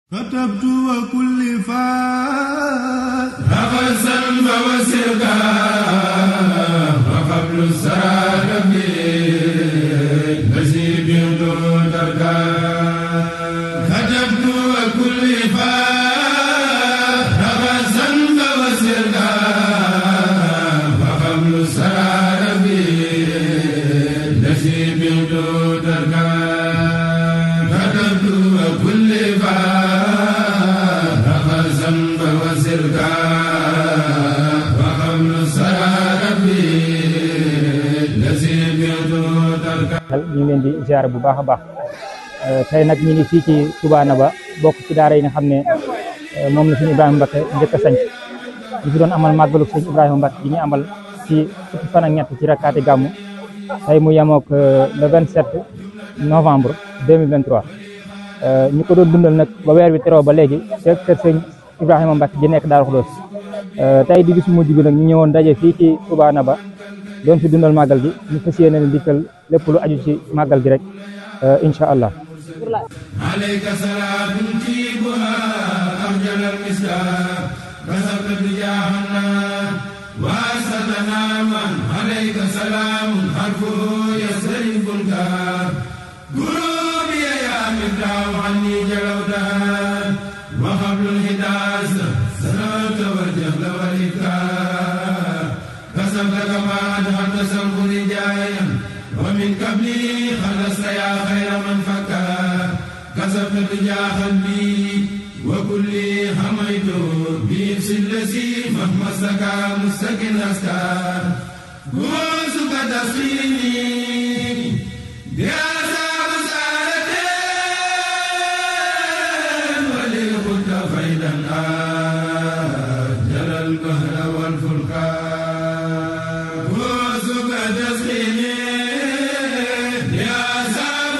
كتبت وكل فاس نفسا فوسركا وقبل السرار نسيب تركا كتبت وكل فاس نفسا فوسركا وقبل السرار نسيب تركا كتبت وكل فاس ذنب وسركا وقبل السرار نسيب تركا ñu ngi leen di ziar bu baax a baax tey nag ñu ngi fii ci Touba Naba bokk ci daara yi nga xam ne moom la suñu Ibrahima Mbacke njëkk a sanc ñu fi doon amal màggalu suñu Ibrahima Mbacke bi ñu amal ci fukki fan ak ñett ci rakkaati gàmmu tey mu yemook le 27 novembre 2023 ñu ko doon dundal nag ba weer wi teroo ba léegi fekk kër sëñ Ibrahima Mbacke ji nekk Daaru Xudoos tey di bis mujj bi nag ñu ñëwoon daje fii ci Touba Naba doon fi dundal màggal gi ñu fas yéene leen dikkal lépp lu aju ci màggal gi rek incha allah عليك صلاة تجيبها أرجل المسكار كسبت بجاهنا وأسدنا من عليك سلام حرفه يسرب الكار قلوبي يا مفتاح عني جلوتها وقبل الهداس سلامت والجهل والإفكار كسبت كما أدخلت سلب رجايا ومن قبلي خلصت يا خير من فكر كسبت بجا قلبي وكلي حميت بنفس الذي مهما سكى مستكن أسكار غوثك تسقيني بأساب سارتين وللخد فيدا آجل البهر والفلكان غوثك تسقيني بأساب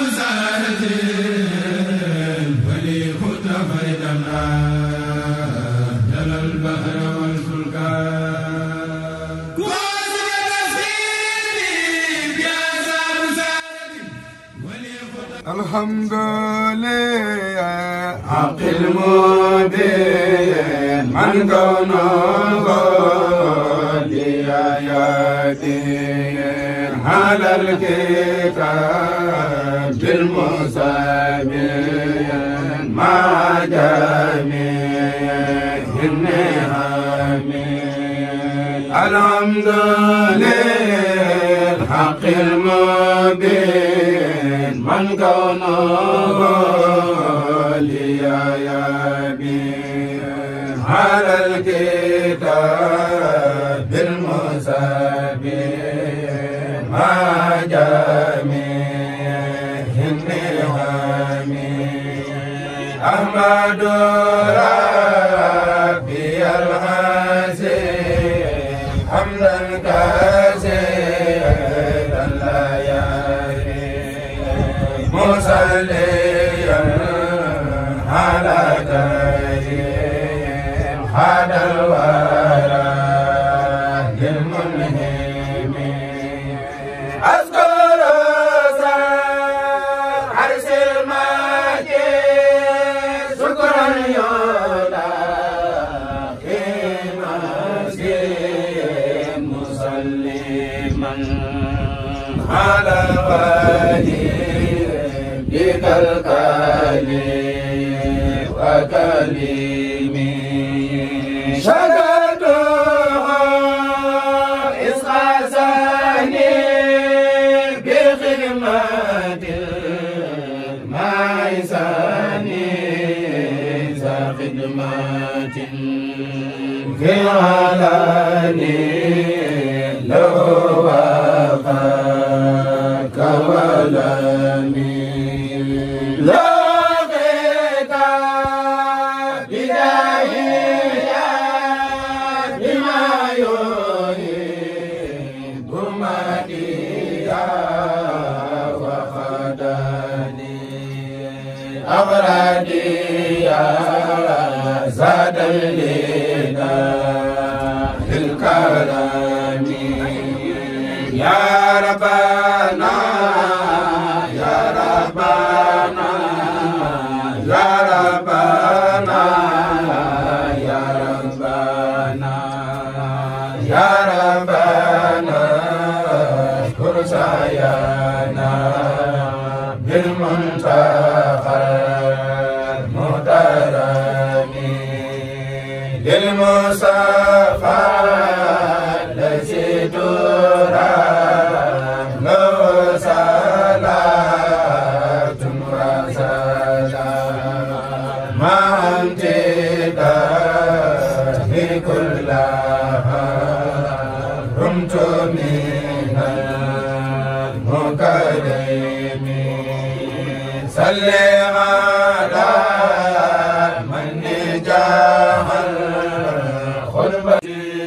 سارتين وللخد فيدا آجل البهر والفلكان غوثك تسقيني بأساب سارتين وللخد الحمد لله حق المبين من كونه لآياته على الكتاب المسابين مع جميع النعم الحمد للحق المبين من كونه لآيابين على الكتاب المسابين مع جميع النعم أحمد ربي الحسين حمدا كثيرا لا يهدي مصليا على كريم هذا الورى للمنهم أذكر سر عرش المجيد شكرا يولا في مسجد مسلما على الغني بك الكلم وكلمي شكرتها إسقاسني بخدمة المعيساني ذا خدمة في العلاني لو وفاك ولمي لقيت بداية بما يريد مديا وخدني أغردي زاد لنا في الكرم يا ربنا يا ربنا يا ربنا للمصطفى الذي ترى له صلاة وسلام مع امتداه كلها رمت من المكرم صل على من جاه الخلبة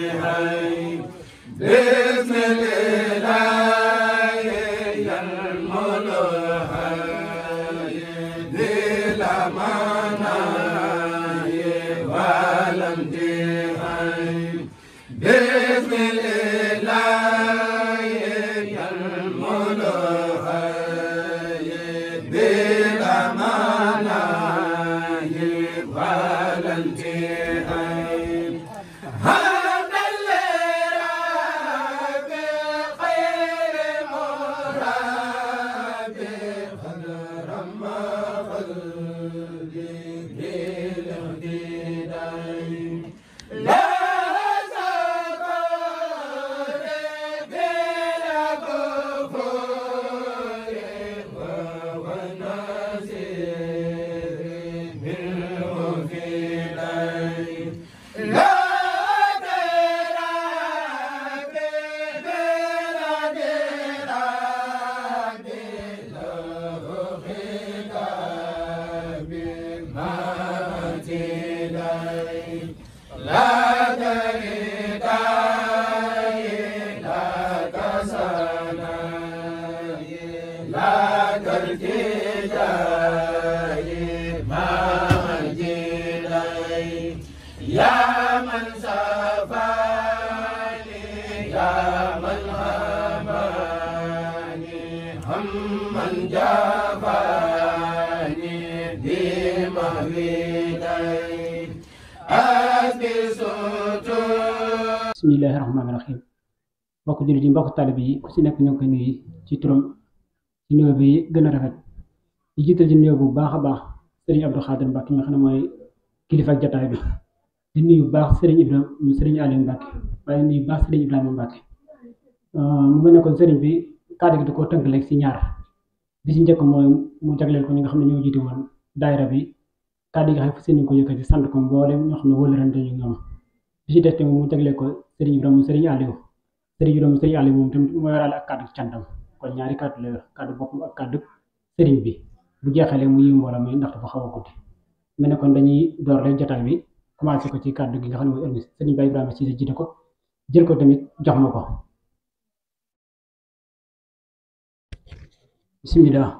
بإذن الإله ينملها ذي الأمانة والامتحان بإذن الإله ينملها ذي الأمانة والامتحان هذا الليل بخير مراد خضر ما خلقي بالاهتداء لا زكاة بلا كفر وهو ناصر منه في ليل لا تراك بلا دراك له خطاب ما تلي لا تريد لا تسنى لا ترتجى ما جلي يا من سفاني يا من هماني هم من جفاني بمهيدي أسبي bismillahi rahmaani rahim mbokk jullit yi mbokk talib yi ku si nekk ñoo ngi koy nuyu ci turam ci nuyoo bi gën a rafet di jiital ci nuyoo bu baax a baax sëriñ Abdou Khadir Mbacke nga xam ne mooy kilifa ak jataay bi di nuyu bu baax sëriñ Ibrahima sëriñ Aliou Mbacke waaye nuyu bu baax sëriñ Ibrahima Mbacke mu mel ne kon sëriñ bi kàddu gi da koo tënk léegi si ñaar bi si njëkk mooy mu jagleel ko ñi nga xam ne ñoo jiite woon daayira bi kàddu gi xam ne seen ko yëkkati sant ko mboolem ñoo xam ne wëlërante ñu ñoom bi ci des tamit mu jagleel ko sëriñ Ibrahima sëriñ Aliou sëriñ Ibrahima sëriñ Aliou moom tamit moo yoraale ak kàddu cantam kon ñaari kàddu la yor kàddu boppam ak kàddu sëriñ bi bu jeexalee mu yiw mbooloo mi ndax dafa xaw a guddi mel ne kon dañuy door rek jotaay bi commencé ko ci kàddu gi nga xam ne mooy ëllëg sëriñ Baye Ibrahima Cissé jiite ko jël ko tamit jox ma ko bismillah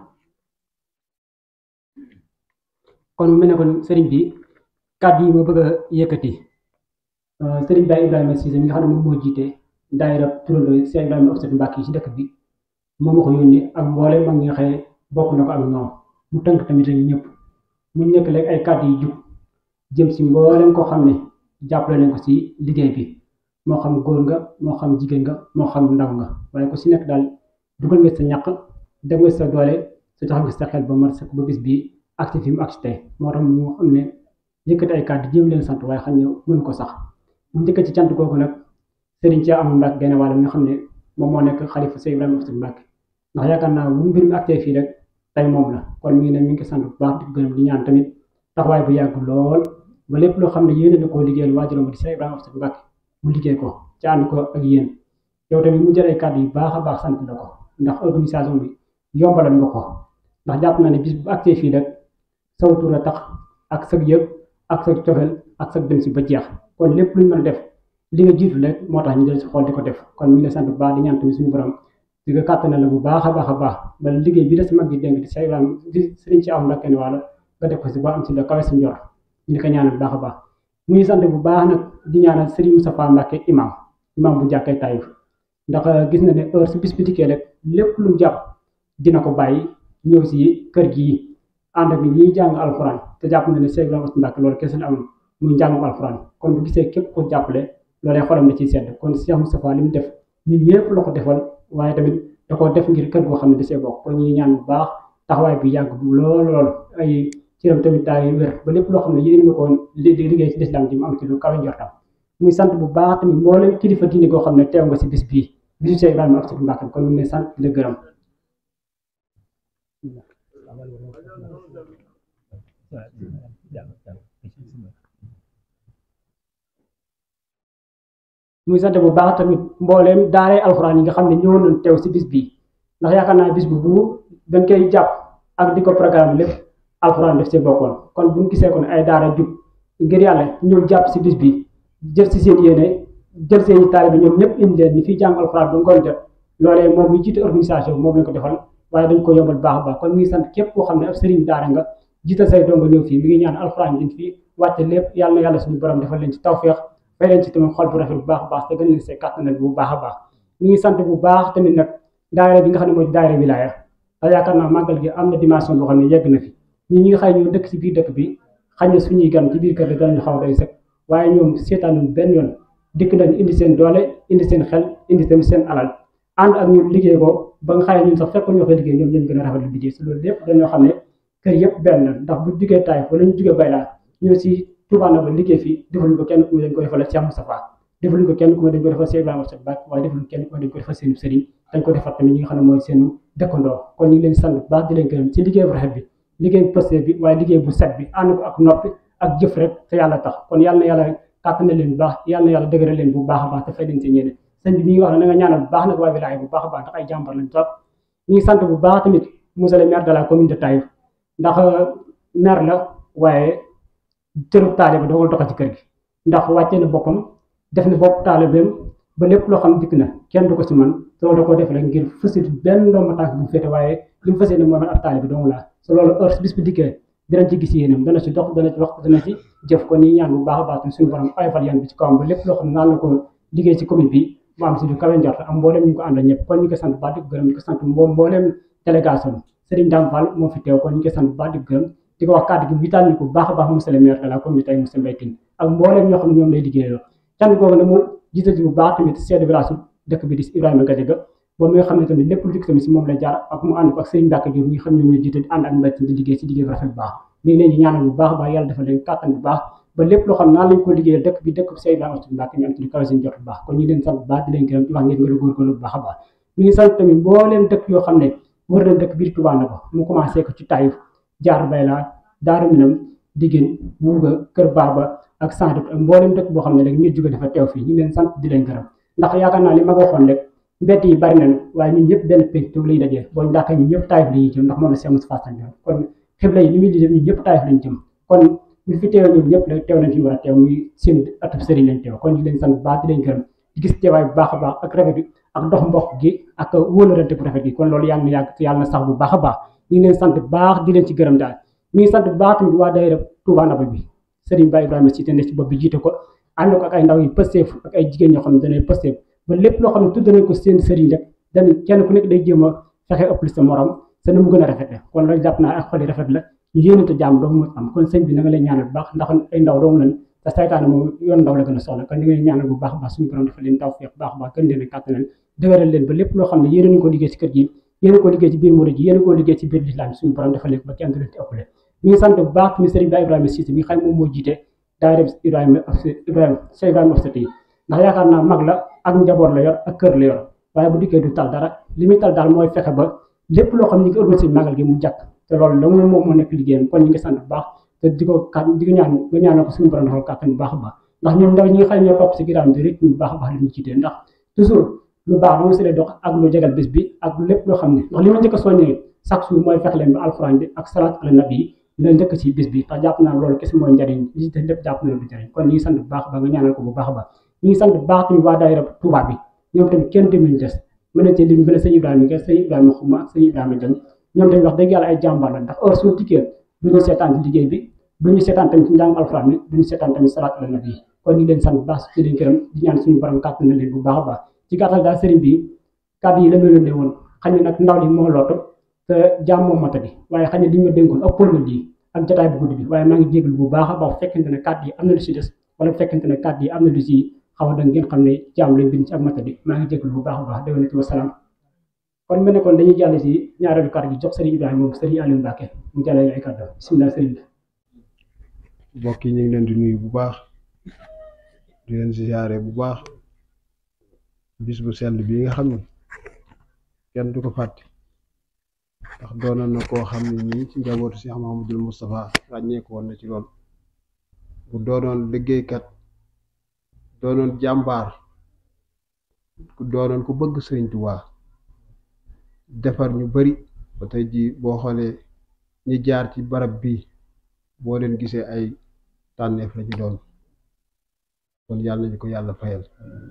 kon mu mel ne kon sëriñ bi kàddu yi ma bëgg a yëkkati sëriñ Baye Ibrahima Cissé mi nga xam ne moom moo jiite daayira turandoo Cheikh Ibrahima Offset Mbacke yi ci dëkk bi moom ma ko yónni ak mboole mag ñi nga xëye bokk na ko ak ñoom mu tënk tamit ak ñëpp mu nekk léegi ay kàddu yu jub jëm si mboolem koo xam ne jàppale nañ ko si liggéey bi moo xam góor nga moo xam jigéen nga moo xam ndaw nga waaye ku si nekk daal dugal nga sa ñaq def nga sa doole sa jox nga sa xel ba mat ba bis bi agsi fi mu agsi tey moo tax mu xam ne yëkkati ay kàddu jéem leen sant waaye xam ne mënu ko sax mu njëkk ci cant kooku nag sëriñ ci amul Mbacke genn wàll mi nga xam ne moom moo nekk xalifa Cheikh Ibrahima Offset Mbacke ndax yaakaar naa bu mbir mi actee fii rek tey moom la kon mi ngi ne mi ngi sant bu baax di ko gërëm di ñaan tamit taxawaay bu yàgg lool ba lépp loo xam ne yéene na koo liggéeyal waajuram di Cheikh Ibrahima Offset Mbacke mu liggéey ko ci ànd ko ak yéen yow tamit mu jël ay kàddu yu baax a baax sant la ko ndax organisation bi yombalal nga ko ndax jàpp na ne bis bu actee fii rek saw tur a tax ak sag yëg ak sag cofeel ak sag dem si ba jeex kon lépp luñ mën a def li nga jiitu rek moo tax ñu del si xool di ko def kon mi ngi lay sant bu baax di ñaan tamit suñu borom di nga kàttanal la bu baax a baax a baax ba liggéey bi la si mag di dénk di Cheikh Ibrahima di sëriñ ci am Mbacke ne wàlla nga def ko si ba am si la kawe si njor ñu ko ñaanal bu baax a baax mu ngi sant bu baax nag di ñaanal sëriñ Moustapha Mbacke imam imam bu jàkkee Taïf ndax gis na ne heure si bis bi dikkee rek lépp lu mu jàpp dina ko bàyyi ñëw si kër gi ànd ak ñi jàng alxuraan te jàpp na ne Cheikh Ibrahima Mbacke loolu kese la am muy njàngum alxuraan kon bu gisee képp ko jàppale loolee xolam na ciy sedd kon Cheikh Moustapha li mu def ñun ñëpp la ko defal waaye tamit da koo def ngir kër goo xam ne da see bokk kon ñuy ñaan bu baax taxawaay bi yàgg bu lool lool ay cëram tamit daay wér ba lépp loo xam ne yéen na ko li liggéey ci lislaam ji mu am ci lu kawe njortam muy sant bu baax tamit mboolem kilifa diine koo xam ne teew nga si bis bii bisu Cheikh Ibrahima Abdou Mbacke kon ñu ngi lay sant di la gërëm muy sant bu baax tamit mbooleem daaree alxuraan yi nga xam ne ñëwoon nañ teew si bis bii ndax yaakaar naa bis bu bu dañ koy jàpp ak di ko programme lépp alxuraan def see bokkoon kon bu ñu gisee kon ay daara jub ngir yàlla ñëw jàpp si bis bi jël si seen yéene jël seen i taalibe ñoom ñëpp indi leen ñi fiy jàng alxuraan ba ngoon jot loolee moom mi jiite organisation moom lañ ko defal waaye dañ ko yombal baax a baax kon mi ngi sant képp koo xam ne ab sëriñ daara nga jiital say dongo ñëw fii mi ngi ñaan alxuraan din fii wàcce lépp yàlla na yàlla suñu borom defal leen ci tawféex fay leen ci tamit xol bu rafet bu baax a baax te gën leen see kàttanal bu baax a baax mi ngi sant bu baax tamit nag daayira bi nga xam ne mooy daayira wilaaya te yaakaar naa màggal gi am na dimension boo xam ne yegg na fi ñi ñi nga xam ne ñoo dëkk ci biir dëkk bi xañ na suñuy gan ci biir kër gi danañu xaw a doy sëkk waaye ñoom seetaanuñ benn yoon dikk nañ indi seen doole indi seen xel indi tamit seen alal ànd ak ñun liggéey ko ba nga xam ne ñun sax fekk ñoo koy liggéey ñoom ñoo gën a rafet lu liggéey si loolu lépp dañoo xam ne kër yëpp benn la ndax bu jugee Taïf wala ñu jugee Bayla ñëw si Touba na ba liggéey fii defaluñ ko kenn ku ma dañ ko defal Cheikh Moustapha defaluñ ko kenn ku ma dañ ko defal Cheikh Ibrahima Sall Bakk waaye defaluñ kenn ku ma dañ ko defal seen sëriñ dañ ko defal tamit ñi nga xam ne mooy seenu dëkkandoo kon ñu ngi leen sant bu baax di leen gërëm ci liggéey bu rafet bi liggéey bu posté bi waaye liggéey bu set bi ànd ko ak noppi ak jëf rek te yàlla tax kon yàlla na yàlla kàttanal leen bu baax yàlla na yàlla dëgëral leen bu baax a baax te fay leen seen yéene sëñ bi mi ngi wax ne na nga ñaanal bu baax nag waa wilaaya bu baax a baax ndax ay jàmbar lañ trop mi ngi sant bu baax tamit monsieur le maire de la commune de Taïf ndax maire la waaye cërub taalibe dogal doxa ci kër gi ndax wàccee na boppam def na bopp taalibeem ba lépp loo xam dikk na kenn du ko ci man soo da koo def rek ngir fësit benn ndoom tànk bu féete waaye li mu fas yéene mooy man ab taalibe dong laa so loolu heure bis bu dikkee dinañ ci gis yéenam dana ci dox dana ci wax dana ci jëf ko nii ñaan bu baax a baax suñu borom ayfal yan bi ci kawam ba lépp loo xam ne naan na ko liggéey ci commune bi mu am si du kawe njort am mbooleem ñu ko àndal ñëpp kon ñu ko sant baax di ko gërëm ñu ko sant mbo mbooleem délégation Serigne Dame Fall moo fi teew kon ñu ko sant baax di ko gërëm di ko wax kàddu gi vital ni ko baax a baax monsieur le maire de la commune tey monsieur Mbaye Tine ak mbooleem ñoo xam ne ñoom lay liggéeyaloo cant googu ne mu jiital ci bu baax tamit chef de village dëkk bi di Ibrahima Gadiaga ba mi nga xam ne tamit lépp lu dikk tamit si moom lay jaar ak mu ànd ko ak Serigne Mbacke Diop ñi xam ñoom ñoo jiite ànd ak Mbaye Tine di liggéey si liggéey bu rafet bu baax mi ngi leen di ñaanal bu baax a baax yàlla defal leen kàttan bu baax ba lépp loo xam naan lañ ko liggéeyal dëkk bi dëkk bi Cheikh Ibrahima Mbacke ñu am ci lu kawe seen jot bu baax kon ñu leen sant bu baax di leen gërëm di wax ngeen gën a góorgóorlu bu baax a baax mi ngi sant tamit mbooleem dëkk yoo xam ne wër nañ dëkk biir Touba na ko mu commencé ko ci Taïf jaar Bayla Daaru Minam Digéen Wuuga Kër Baaba ak sant ak mbooleem dëkk boo xam ne rek nit jóge dafa teew fii ñu leen sant di leen gërëm ndax yaakaar naa li ma ko waxoon rek mbett yi bari nañ waaye ñun ñëpp benn pénc toog lay dajee boo ndàkka ñun ñëpp Taïf la ñuy jëm ndax moom la Cheikh Moustapha Sall kon xibla yi li muy di ñun ñëpp Taïf lañ jëm kon ñu fi teew ñun ñëpp rek teew nañ fi war a teew muy seen atub sëriñ lañ teew kon ñu leen sant bu baax di leen gërëm di gis teewaay bu baax a baax ak rafet bi ak dox mbokk gi ak wóolarante bu rafet gi kon loolu yàlla na yàgg yàlla na sax bu baax a baax ñu ngi leen sant bu baax di leen ci gërëm daal mi ngi sant bu baax tamit waa daayira Touba Naba bi Serigne Ba Ibrahima Cissé ne ci bopp bi jiite ko ànd ko ak ay ndaw yu pësteef ak ay jigéen ñoo xam ne danay pësteef ba lépp loo xam ne tudd nañ ko seen sëriñ rek dañ kenn ku nekk day jéem a fexe ëpp sa morom sa na mu gën a rafet la kon loolu jàpp naa ak xol yi rafet la ñu yéenante jàmm doomu mu am kon sëñ bi na nga lay ñaanal bu baax ndax ay ndaw doomu lañ te saytaane moom yoon ndaw la gën a soxla kon ni nga leen ñaanal bu baax baax suñu borom dafa leen taw feex baax baax gën leen a kàttanal dëgëral leen ba lépp loo xam ne yéen nañu ko liggéey ci kër gi yéen ko liggéey ci biir murid ji yéen ko liggéey ci biir lislaam suñu borom dafa leen ba kenn du leen ci ëppale mi ngi sant bu baax tamit sëriñ Ba Ibrahima Cissé mi xam moom moo jiite daayira Ibrahima Ibrahima Cheikh Ibrahima Ofsati ndax yaakaar naa mag la ak njaboot la yor ak kër la yor waaye bu dikkee du tal dara li muy tal daal mooy fexe ba lépp loo xam ne ñu ngi organisé magal gi mu jàkk te loolu la moom moo nekk liggéeyam kon ñu ngi sant bu baax te di ko kat di ko ñaan nga ñaanal ko suñu borom defal kàttan bu baax a baax ndax ñoom ndaw ñi nga xam ne ñoo topp si ginnaaw di rythme bu baax a baax li ñu jiitee ndax toujours lu baax dama si lay dox ak lu jegal bés bi ak lépp loo xam ne ndax li ma njëkk a soññee chaque jour mooy fexe leen ba alxuraan bi ak salaat ala nabi yi dina njëkk si bés bi ndax jàpp naa loolu kese mooy njariñ li ci lépp jàpp na du njariñ kon ñu ngi sant bu baax ba nga ñaanal ko bu baax a baax ñu ngi sant bu baax tamit waa daayira Touba bi ñoom tamit kenn demuñu des mën na ci lim mën a sëñ Ibrahima Gueye sëñ Ibrahima Xuma sëñ Ibrahima Dieng ñoom tamit wax dëgg yàlla ay jàmbaar la ndax heure suñu tikkee du ñu seetaan ci liggéey bi du ñu seetaan tamit ci njàng alxuraan bi du ñu seetaan tamit salaat ala nabi yi kon ñu leen sant bu baax ci leen gërëm di ñaan suñu borom kàttan na leen bu baax a baax ci gàttal daal sëriñ bi kàddu yi la ma yónnee woon xam ne nag ndaw li moo lootu te jaam moom mata bi waaye xam ne li ñu ma dénkoon ëppal na lii ak jotaay bu guddi bi waaye maa ngi jégalu bu baax a baax fekkente ne kàddu yi am na lu si des wala fekkente ne kàddu yi am na lu si xaw a da ngeen xam ne jaam lañ bind ci ak mata bi maa ngi jégalu bu baax a baax déwénati wa salaam kon mu ne kon dañuy jàll si ñaareelu kàddu gi jox sëriñ Ibrahima moom sëriñ Aliou Mbacke mu jàllale ay kàddu bisimilah sëriñ bi. mbokk yi ñu ngi leen di nuyu bu baax di leen ziyaare bu baax bis bu sell bii nga xam ne kenn du ko fàtte ndax doonoon na koo xam ne nii ci njabootu Cheikh Mahamadul Moustapha ràññeeku woon na ci lool bu doonoon liggéeykat doonoon jàmbaar ku doonoon ku bëgg Sëriñ Tuubaa defar ñu bari ba tey jii boo xoolee ñi jaar ci barab bii boo leen gisee ay tànneef la ñu doon kon yàlla nañu ko yàlla fayal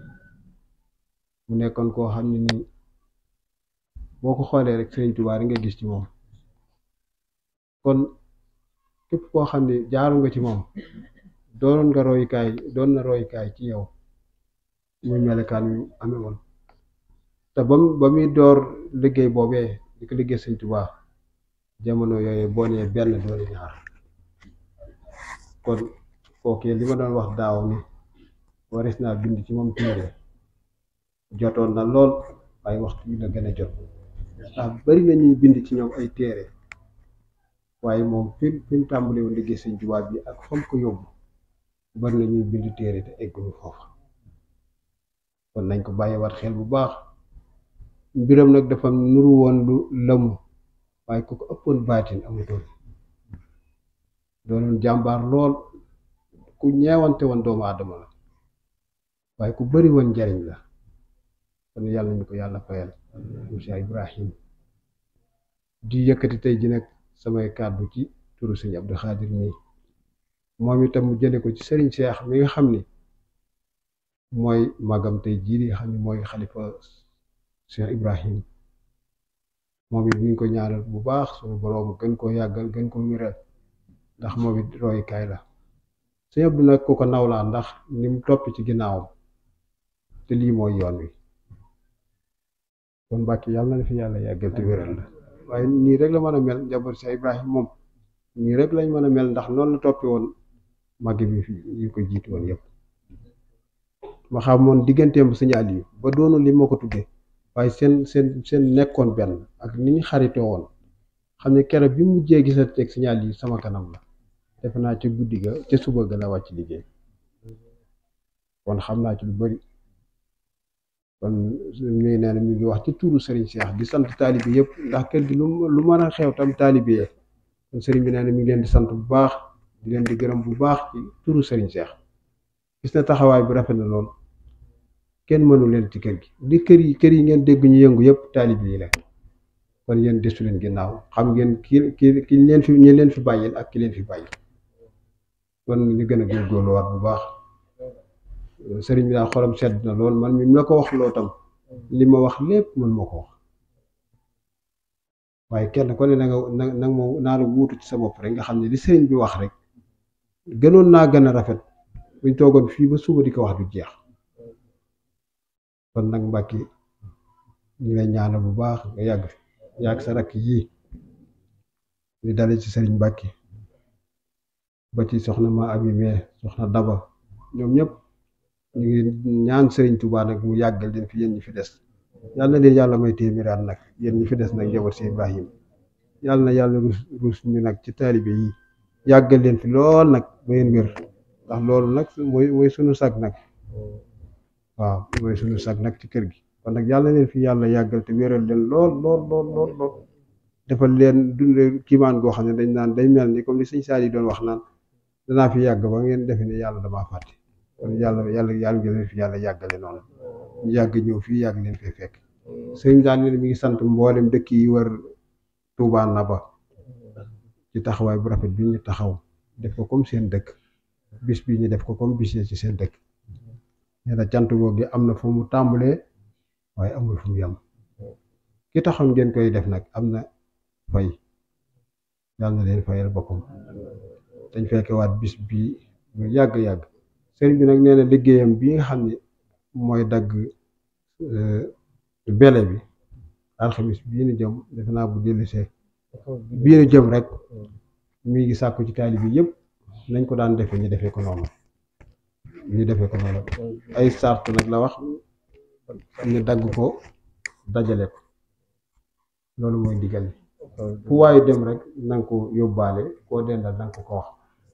mu nekkoon koo xam ne nii boo ko xoolee rek Sëriñ Tuubaa nga gis ci moom kon képp koo xam ne jaaru nga ci moom doonoon nga royukaay doon na royukaay ci yow muy melekaan yu amee woon te ba mu ba muy door liggéey boobee di ko liggéey Sëriñ Tuubaa jamono yooyu boo nee benn doole ñaar kon kookee li ma doon wax daaw ni waris naa bind ci moom téere jotoon na lool waaye waxtu bi la gën a jot ndax bari na ñuy bind ci ñoom ay téere waaye moom fi fi mu tàmbalee woon liggéey Sëriñ Tuubaa bi ak fam ko yóbbu bari na ñuy bind téere te egguñu foofa kon nañ ko bàyyiwaat xel bu baax mbiram nag dafa nuru woon lu lëmu waaye ku ko ëppoon baatin amutoon doonoon jàmbaar lool ku ñeewante woon doomu aadama la waaye ku bari woon njariñ la kon yàlla ñu ko yàlla fayal monsieur Ibrahim di yëkkati tey ji nag samay kàddu ci turu sëñ Abdou Khadir mii moom itam mu jële ko ci sëriñ Cheikh mi nga xam ni mooy magam tey jii di xam ni mooy xalifa Cheikh Ibrahim moom it ñu ngi ko ñaanal bu baax suñu boroom gën koo yàggal gën ko wéral ndax moom it royukaay la sëñ Abdou nag ku ko nawlaa ndax ni mu topp ci ginnaawam te lii mooy yoon wi kon Mbàkke yàlla na fi yàlla yàggal te wéral la waaye nii rek la mën a mel njaboot Cheikh Ibrahim moom nii rek lañ mën a mel ndax noonu la toppi woon màgg bi fi ñu ko jiitu woon yëpp ma xam moon digganteem sëñ Aliou ba doonu li ma ko tuddee waaye seen seen seen nekkoon benn ak ni ñu xaritoo woon xam ne keroog bi mujjee gisante ak sëñ Aliou sama kanam la defe naa ca guddi ga ca suba ga la wàcc liggéey kon xam naa ci lu bari kon mi ngi nee na mi ngi wax ci tuuru Serigne Cheikh di sant taalibe yëpp ndax kër gi lu lu mën a xew tam taalibe yee kon Serigne bi nee na mi ngi leen di sant bu baax di leen di gërëm bu baax ci tuuru Serigne Cheikh gis na taxawaay bi rafet na lool kenn mënu leen ci kër gi di kër yi kër yi ngeen dégg ñu yëngu yëpp taalibe yi la kon yéen desu leen ginnaaw xam ngeen ki ki ki leen fi ñi leen fi bàyyil ak ki leen fi bàyyi kon ñu gën a góorgóorluwaat bu baax sëriñ bi daal xolam sedd na lool man mi mu la ko wax loo tam li ma wax lépp mën ma ko wax waaye kenn ko ne na nga na nag ma naa la wuutu ci sa bopp rek nga xam ne li sëriñ bi wax rek gënoon naa gën a rafet buñ toogoon fii ba suba di ko wax du jeex kon nag Mbàkke ñu lay ñaanal bu baax nga yàgg fi yàgg sa rakk yii li dale ci sëriñ Mbàkke ba ci soxna ma abi mee soxna daba ñoom ñëpp ñu ngi ñaan sëriñ Tuubaa nag mu yàggal leen fi yéen ñi fi des yàlla na leen yàlla may téeméeraat nag yéen ñi fi des nag njaboot si Ibrahim yàlla na yàlla rus rus ñu nag ci taalibe yi yàggal leen fi lool nag ba ngeen wér ndax loolu nag mooy mooy sunu sag nag waaw mooy sunu sag nag ci kër gi kon nag yàlla leen fi yàlla yàggal te wéral leen lool lool lool lool lool defal leen dund kiimaan goo xam ne dañ naan day mel ni comme li sëñ Saali doon wax naan danaa fi yàgg ba ngeen defe ne yàlla damaa fàtte kon yàlla yàlla yàlla ngi leen fi yàlla yàggale noonu ñu yàgg ñëw fii yàgg leen fee fekk sëñ daan ne mi ngi sant mboolem dëkk yi wër Touba Naba ci taxawaay bu rafet bi ñu taxaw def ko comme seen dëkk bis bi ñu def ko comme bis ci seen dëkk nee na cant googu gi am na fu mu tàmbalee waaye amul fu mu yem ki taxoon ngeen koy def nag am na fay yàlla na leen fayal boppam dañ fekkewaat bis bii mu yàgg-yàgg sëriñ bi nag nee na liggéeyam bi nga xam ne mooy dagg bele bi alxamis bii nu jëm defe naa bu dellusee bii nu jëm rek mi ngi sàkku ci taali bi yëpp nañ ko daan defee ñu defee ko noonu ñu defee ko noonu ay sart nag la wax ñu dagg ko dajale ko loolu mooy digal li fu waayu dem rek na nga ko yóbbaale koo dendal na nga ko ko wax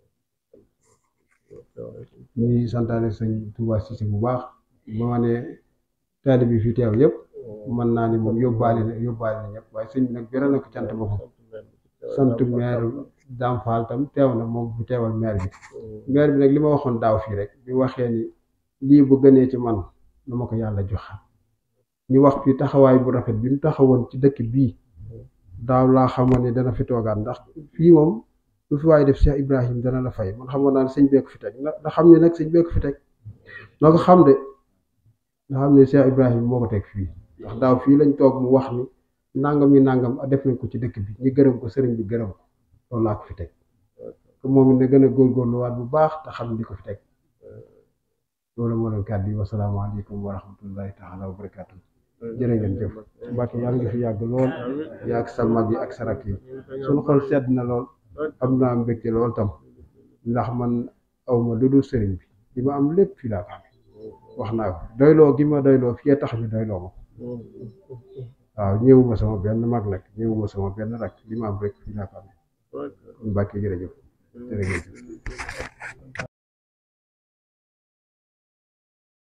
ñuy santaane sëñ Touba Cissé bu baax ba ma ne taali bi fi teew yëpp mën naa ni moom yóbbaale na yóbbaale na ñëpp waaye sëñ bi nag beral na ko cant boppam sant maire Dame Fall tam teew na moom bu teewal maire bi maire bi nag li ma waxoon daaw fii rek bi waxee ni lii bu gënee ci man na ma ko yàlla jox ñu wax fii taxawaay bu rafet bi mu taxawoon ci dëkk bii daaw laa xamoon ne dana fi toogaat ndax fii moom lu fi waaye def Cheikh Ibrahim dana la fay man xamoon naa ne sëñ beeku fi teg na xam ne nag sëñ beeku fi teg noo ko xam de nga xam ne Cheikh Ibrahim moo ko teg fii ndax daaw fii lañ toog mu wax ni nangam yi nangam def nañ ko ci dëkk bi ñu gërëm ko sëriñ bi gërëm ko loolu laa ko fi teg te moom it na gën a góorgóorluwaat bu baax te xam li ko fi teg loolu moo doon kàddu yi wasalaamaaleykum wa rahmatullahi taala wa barakaatu jërë ngeen jëf Mbacke yaa ngi fi yàgg lool yaa ak sa mag yi ak sa rakk yi suñu xol sedd na lool am naa mbégte lool tam ndax man awma lu dul sëriñ bi li ma am lépp fii laa ko amee wax naa ko doyloo gi ma doyloo fii tax ñu doyloo ma waaw ñëwuma sama benn mag nag ñëwuma sama benn rakk li ma am rek fii laa ko amee kon Mbacke jërëjëf jërëjëf